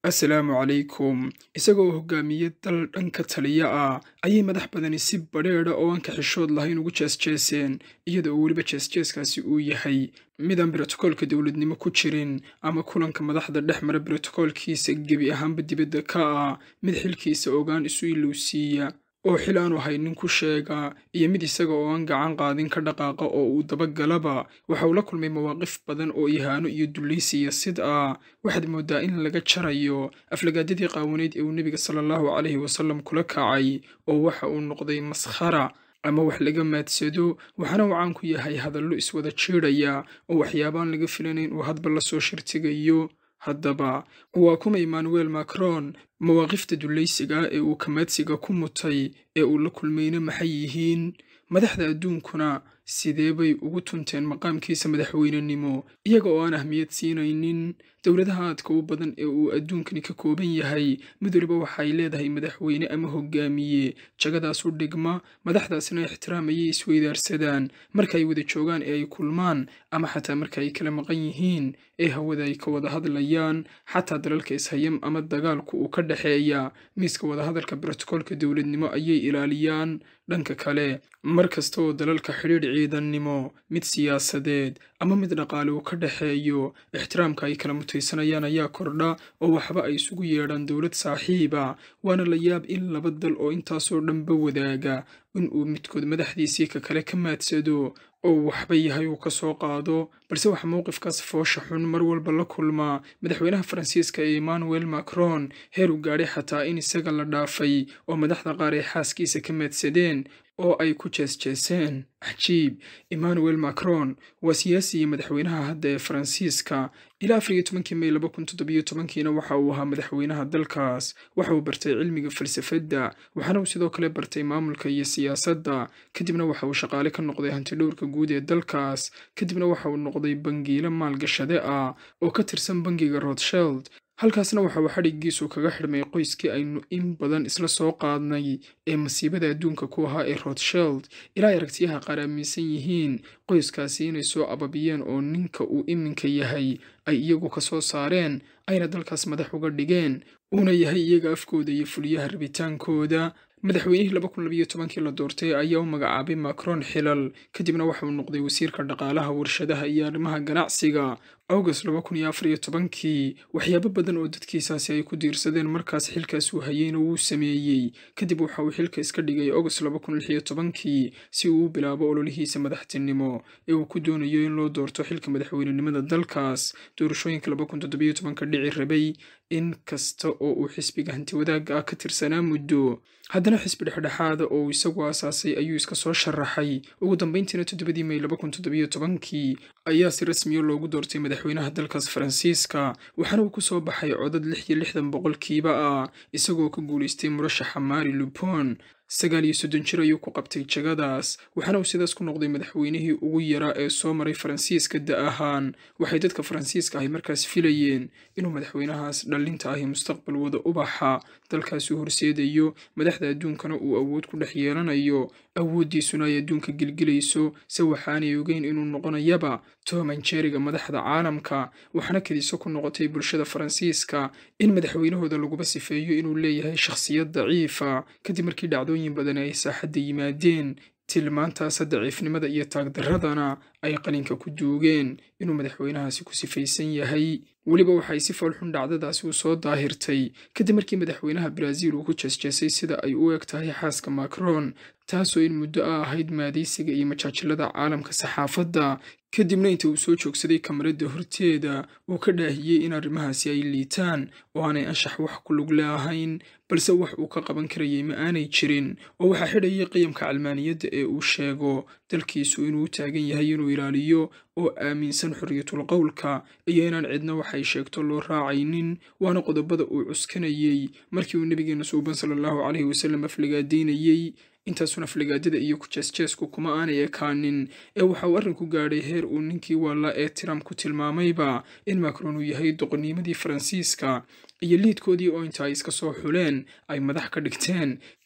assalaamu calaykum isagoo hogaamiye dal dhanka taliya ah ayay madax badani si badheedha oo aan kaxishood lahayn ugu jeesjeeseen iyada oo weliba jeesjeeskaasi uu yahay midaan brotokoolka dowladnimo ku jirin ama kulanka madaxda dhex mara brotokoolkiisa gebi ahaanba dibadda ka ah mid xilkiisa ogaan isu ilowsiiya oo xil aanu haynin ku sheega iyo mid isaga oo aan gacan qaadin ka dhaqaaqa oo uu dabagalaba waxa uu la kulmay mawaaqif badan oo ihaano iyo dullaysiya sid ah waxaad mooddaa in laga jarayo aflagaadadii qaawaneyd ee uu nebiga sala allahu calayhi wasallam kula kacay oo waxa uu noqday maskhara ama wax laga maadsado waxaana uu caan ku yahay hadallo iswada jiidhaya oo waxyaabaan laga filanayn uu hadba la soo shirtigayo haddaba waa kuma emmanuel macron mawaaqifta dullaysiga ee uu kamaadsiga ku mutay ee uu la kulmayna maxay yihiin madaxda adduunkuna sidee bay ugu tunteen maqaamkiisa madaxweynenimo iyaga oo aan ahmiyad siinaynin dowladaha aadka u badan ee uu adduunkani ka kooban yahay mid waliba waxay leedahay madaxweyne ama hogaamiye jagadaas u dhigma madaxdaasina ixtiraamayay isweydaarsadaan marka ay wada joogaan ee ay kulmaan ama xataa marka ay kala maqan yihiin ee hawada ay ka wada hadlayaan xataa dalalka ishayam ama dagaalku uu ka dhexeeya miiska wadahadalka brotokoolka dowladnimo ayay ilaaliyaan dhanka kale mar kasta oo dalalka xidhiidh ciidannimo mid siyaasadeed ama mid dhaqaale uu ka dhexeeyo ixtiraamka ay kala mutaysanayaan ayaa kordha oo waxba ay isugu yeedhaan dowlad saaxiiba waana la yaab in laba dal oo intaasoo dhanba wadaaga in uu midkood madaxdiisii ka kale ka maadsado oo waxba yahay uu ka soo qaado balse waxaa mowqifkaas foosha xun mar walba la kulmaa madaxweynaha faransiiska ee emmanuel macron heer uu gaadhay xataa in isaga la dhaafay oo madaxda qaar ay xaaskiisa ka maadsadeen oo ay ku jeesjeeseen cajiib emmanuel macron waa siyaasi iyo madaxweynaha hadda ee faransiiska ilaa afar iyo tobankii may laba kun toddobiyo tobankiina waxa uu ahaa madaxweynaha dalkaas waxa uu bartay cilmiga falsafadda waxaana uu sidoo kale bartay maamulka iyo siyaasadda kadibna waxa uu shaqaale ka noqday hantidhowrka guud ee dalkaas kadibna waxa uu noqday bangiilo maalgashade ah oo ka tirsan bangiga rothschild halkaasna waxa uu xadhiggiisu kaga xidhmay qoyskii aynu in badan isla soo qaadnay ee masiibada adduunka ku ahaa ee rothschild ilaa ay aragtiyaha qaar aaminsan yihiin qoyskaasi inay soo ababiyeen oo ninka uu iminka yahay ay iyagu ka soo saareen ayna dalkaas madax uga dhigeen uuna yahay iyaga afkooda iyo fuliyaha rabitaankooda madaxweynihii laba kun labiyo tobankii la doortay ayaa u magacaabay macron xilal kadibna waxa uu noqday wasiirka dhaqaalaha warshadaha iyo arrimaha ganacsiga august laba kun iyo afar iyo tobankii waxyaabo badan oo dadkiisaasi ay ku diirsadeen markaas xilkaas uu hayeyna wuu sameeyey kadib waxa uu xilka iska dhigay august laba kun lix iyo tobankii si uu u bilaabo ololihiisa madaxtinimo ee uu ku doonayo in loo doorto xilka madaxweynenimada dalkaas doorashooyinka laba kun toddobiyo tobanka dhici rabay in kasta oo uu xisbiga hantiwadaagga ah ka tirsanaa muddo haddana xisbi dhexdhexaada oo uu isagu aasaasay ayuu iska soo sharaxay ugu dambayntiina toddobadii may laba kun toddobiyo tobankii ayaa si rasmiya loogu doortay madaxweynaha dalkaas faransiiska waxaana uu ku soo baxay codad lix iyo lixdan boqolkiiba ah isagoo ka guulaystay murashaxa mari lupon sagaal iyo soddon jir ayuu ku qabtay jagadaas waxaana uu sidaas ku noqday madaxweynihii ugu yaraa ee soo maray faransiiska da ahaan waxay dadka faransiiska ahi markaas filayeen inuu madaxweynahaas dhallinta ahi mustaqbal wada ubaxa dalkaasi horseedayo madaxda adduunkana uu awood ku dhex yeelanayo awooddiisuna ay adduunka gelgelayso se waxaanay ogeyn inuu noqonayaba toman jeriga madaxda caalamka waxaana kadiso ku noqotay bulshada faransiiska in madaxweynahooda laguba sifeeyo inuu leeyahay shakhsiyad daciifa kadib markii dhacdooyin badan ay saaxadda yimaadeen tilmaantaasa daciifnimada iyo taagdarradana ay qalinka ku duugeen inuu madaxweynahaasi ku sifaysan yahay weliba waxay si foolxun dhacdadaasi u soo daahirtay kadib markii madaxweynaha baraaziil uu ku jeesjeesay sida ay u eg tahay xaaska macron taasoo in muddo a ahayd maadaysiga iyo majaajilada caalamka saxaafadda kadibna inta uu soo joogsaday kamaradda horteeda uu ka dhaahiyey in arrimahaasi ay liitaan oo aanay anshax wax ku lug leahayn balse wax uu ka qaban karayay ma aanay jirin oo waxaa xidhayay qiyamka calmaaniyadda ee uu sheego dalkiisu inuu u taagan yahay inuu ilaaliyo oo aaminsan xorriyatul qowlka iyo inaan cidna waxay sheegto loo raacaynin waana qodobada uu cuskanayey markii uu nebigeena suuban sala allahu caleyhi wasallam aflagaadaynayey intaasuna aflagaadada iyo ku jeesjeesku kuma aanay ekaanin ee waxa uu arrinku gaadhay heer uu ninkii waalla ee tiram ku tilmaamayba in macron uu yahay doqonnimadii faransiiska iyo liidkoodii oo inta ay iska soo xuleen ay madax ka dhigteen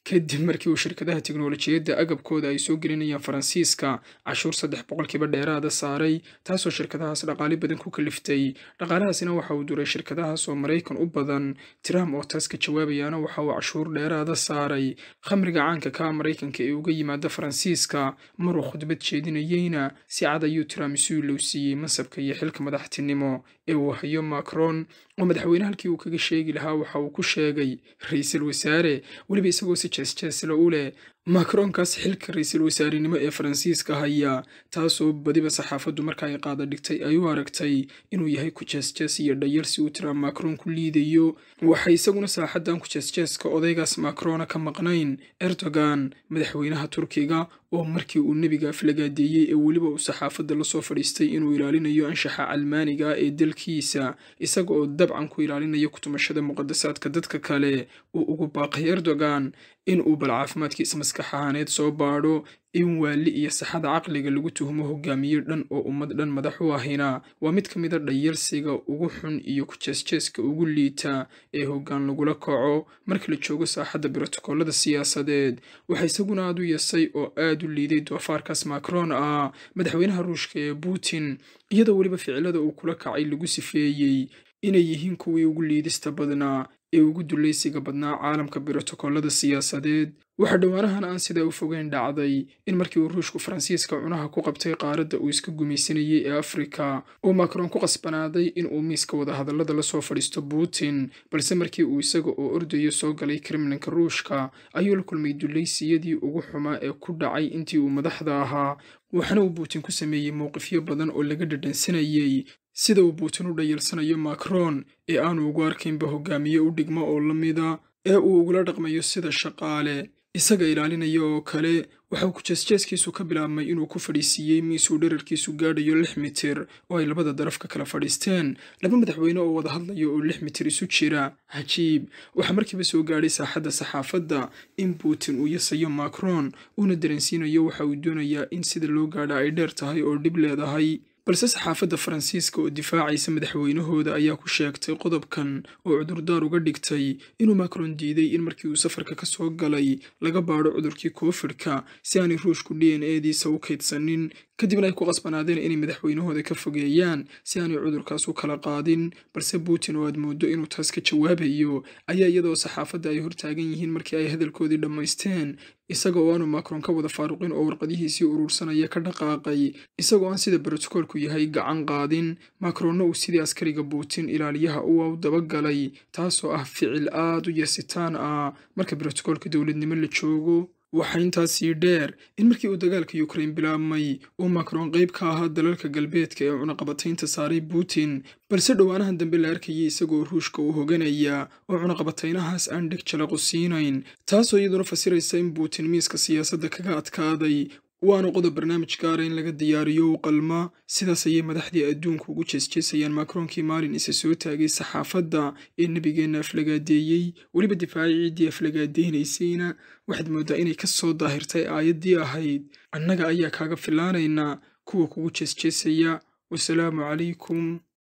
kadib markii uu shirkadaha tiknolojiyadda agabkooda ay soo gelinayaan faransiiska cashuur saddex boqolkiiba dheeraada saaray taasoo shirkadahaas dhaqaali badan ku kaliftay dhaqaalahaasina waxa uu duray shirkadahaas oo maraykan u badan trump oo taas ka jawaabayaana waxa uu cashuur dheeraada saaray khamriga caanka ka maraykanka ee uga yimaada faransiiska maruu khudbad jeedinayeyna si cad ayuu trump isu ilowsiiyey mansabka iyo xilka madaxtinimo ee uu hayo macron oo madaxweyne halkii uu kaga sheegi lahaa waxa uu ku sheegay ra-iisul wasaare weliba isagoo si jeesjeesla u leh macronkaas xilka ra-iisul wasaarenimo ee faransiiska haya taasoo badiba saxaafaddu marka ay qaada dhigtay ay u aragtay inuu yahay ku jeesjees iyo dhayar si uu trump macron ku liidayo waxay isaguna saaxaddan ku jeesjeeska odaygaas macrona ka maqnayn erdogan madaxweynaha turkiga oo markii uu nebiga aflagaadeeyey ee weliba uu saxaafadda lasoo fadhiistay inuu ilaalinayo anshaxa calmaaniga ee dalkiisa isaga oo dabcan ku ilaalinaya kutumashada muqadasaadka dadka kale uu ugu baaqay erdogan in uu bal caafimaadkiisa maskax ahaaneed soo baadho in waali iyo saxada caqliga lagu tuhumo hogaamiye dhan oo ummad dhan madax u ahina waa mid ka mida dhayarsiga ugu xun iyo ku jeesjeeska ugu liita ee hoggaan lagula kaco marka la joogo saaxadda brotokoolada siyaasadeed waxaa isaguna aad u yasay oo aad u liiday doofaarkaas macron ah madaxweynaha ruushka ee putin iyadoo weliba ficilada uu kula kacay lagu sifeeyey inay yihiin kuwii ugu liidista badnaa ee ugu dulaysiga badnaa caalamka brotokoolada siyaasadeed waxaa dhowaanahan aan sidaa u fogeyn dhacday in markii uu ruushku faransiiska cunaha ku qabtay qaaradda uu iska gumaysanayey ee afrika uu macron ku qasbanaaday in uu miiska wadahadallada lasoo fadhiisto putin balse markii uu isaga oo ordayo soo galay kremlinka ruushka ayuu la kulmay dulaysiyadii ugu xumaa ee ku dhacay intii uu madaxda ahaa waxaana uu putin ku sameeyey mowqifyo badan oo laga dhadhansanayey sida uu putin u dhayalsanayo macron ee aanu ugu arkaynba hogaamiye u dhigmo oo la mida ee uu ugula dhaqmayo sida shaqaale isaga ilaalinaya oo kale waxauu ku-jeesjeeskiisu ka bilaabmay inuu ku fadhiisiiyey miisuu dherarkiisu gaadhayo lix mitir oo ay labada daraf ka kala fadhiisteen laba madaxweyne oo wada hadlaya oo lix mitir isu jira cajiib waxaa markiiba soo gaadhay saaxadda saxaafadda in putin uu yasayo macron uuna dareensiinayo waxa uu doonayaa in sida loo gaadha ay dheer tahay oo dhib leedahay balse saxaafadda faransiiska oo difaacaysa madaxweynahooda ayaa ku sheegtay qodobkan oo cudurdaar uga dhigtay inuu macron diiday in markii uu safarka ka soo galay laga baadho cudurkii koofidhka si aanay ruushku d n ediisa u kaydsanin kadibna ay ku qasbanaadeen inay madaxweynahooda ka fogeeyaan si aanay cudurkaas u kala qaadin balse putin oo aad mooddo inuu taas ka jawaabayo ayaa iyadoo saxaafadda ay hortaagan yihiin markii ay hadalkoodii dhammaysteen isaga oo aanu macron ka wada faaruqin oo warqadihiisii urursanaya ka dhaqaaqay isagoo aan sida brotokoolku yahay gacan qaadin macronna uu sidii askariga putin ilaaliyaha uwa u dabagalay taasoo ah ficil aad u yasitaan ah marka brotokoolka dowladnimo la joogo waxaa intaasii dheer in markii uu dagaalka ukrain bilaabmay uu macron qayb ka ahaa dalalka galbeedka ee cunaqabataynta saaray putin balse dhowaanahan dambe la arkayay isagoo ruushka uu hoganaya oo cunaqabataynahaas aan dheg jalaqu siinayn taasoo iyaduna fasiraysa in putin miiska siyaasadda kaga adkaaday waana qodob barnaamij gaara in laga diyaariyo u qalma sidaas ayay madaxdii adduunka ugu jeesjeesayaan macronkii maalin isa soo taagay saxaafadda ee nebigeenna aflagaadeeyey weliba difaacii ciiddii aflagaadeynaysayna waxaad mooddaa inay ka soo daahirtay aayaddii ahayd annaga ayaa kaaga filaanaynaa kuwa kugu jeesjeesaya wasalaamu calaykum